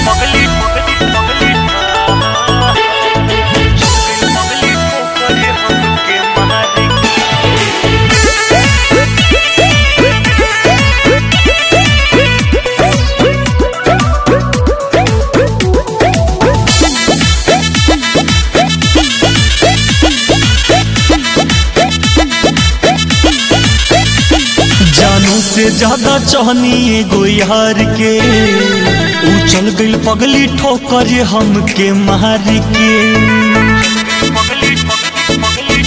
पगली पगली पगली पगली पगली पोखरे हमके मारी जानू से ज्यादा चाहनी एगो यार के ऊ चल गइल पगली ठोकर हमके मार के पगली पगली पगली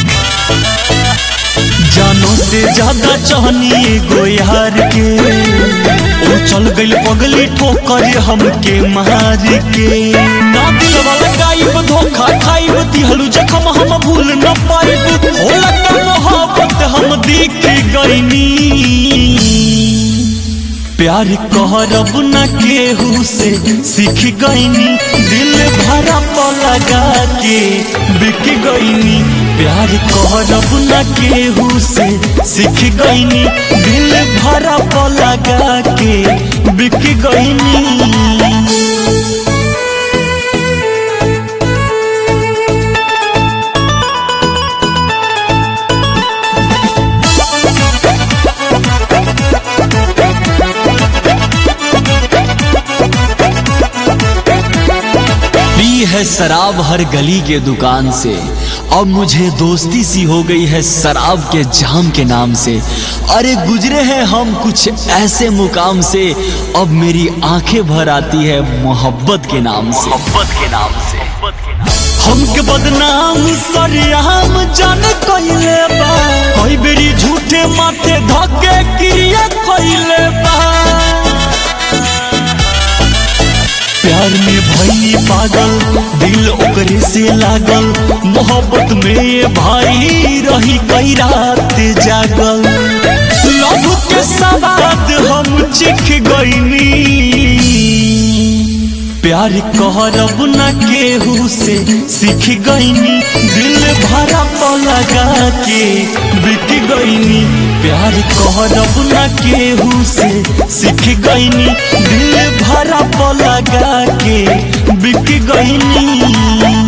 जानू से ज्यादा चाहनी एगो यार के ऊ चल गइल पगली ठोकर हमके मार के ना दिल वाला गायब धोखा खाइब दिहलू जखम हम भूल न पाइब होला का मोहब्बत हम देख गइनी प्यार कहरब न केहू से सीख गईनी दिल भरा लगा के बिक गईनी प्यार कहरब न केहू से सीख गईनी दिल भरा लगा के बिक गईनी पी है शराब हर गली के दुकान से अब मुझे दोस्ती सी हो गई है शराब के जाम के नाम से अरे गुजरे हैं हम कुछ ऐसे मुकाम से अब मेरी आंखें भर आती है मोहब्बत के नाम से मोहब्बत के नाम से मोहब्बत के नाम हमके बदनाम सरियाम जान कइले बा कई बेरी झूठे माथे धके क्रिया कइले बा प्यार में भई पागल दिल ओकरे से लागल मोहब्बत में भाई रही कई रात जागल लव के सवाद हम चिख गईनी प्यार कहरब न केहू से सीख गईनी दिल भरा लगा के बिक गईनी प्यार कहरब न केहू से सीख गईनी दिल भरा लगा के बिक गईनी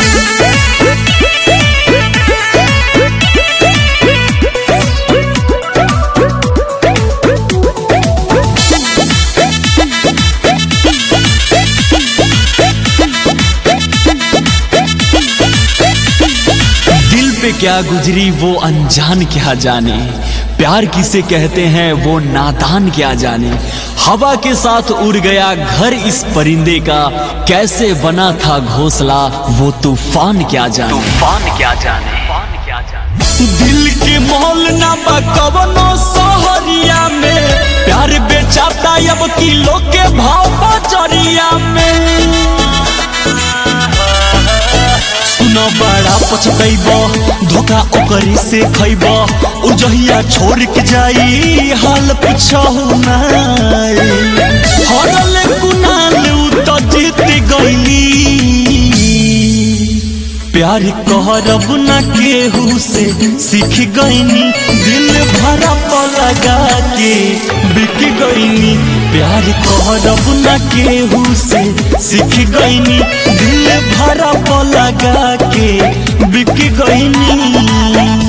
दिल पे क्या गुजरी वो अनजान क्या जाने प्यार किसे कहते हैं वो नादान क्या जाने हवा के साथ उड़ गया घर इस परिंदे का कैसे बना था घोंसला वो तूफान क्या जाने तूफान क्या जाने तूफान क्या जाने दिल के मोल ना बा कवनो सहरिया में प्यार बेचाता अब किलो के भाव बजरिया में सुनो बड़ा पछतैब धोखा ओकरी से खैब उ जहिया छोड़ के जाई हाल पूछहु नाई हरल कुनाल उ तो जीत गईली प्यार कहरब न केहू से सीख गईनी दिल भरा लगा के बिक गईनी प्यार कहरब न केहू से सीख गईनी दिल भरा लगा के बिक गईनी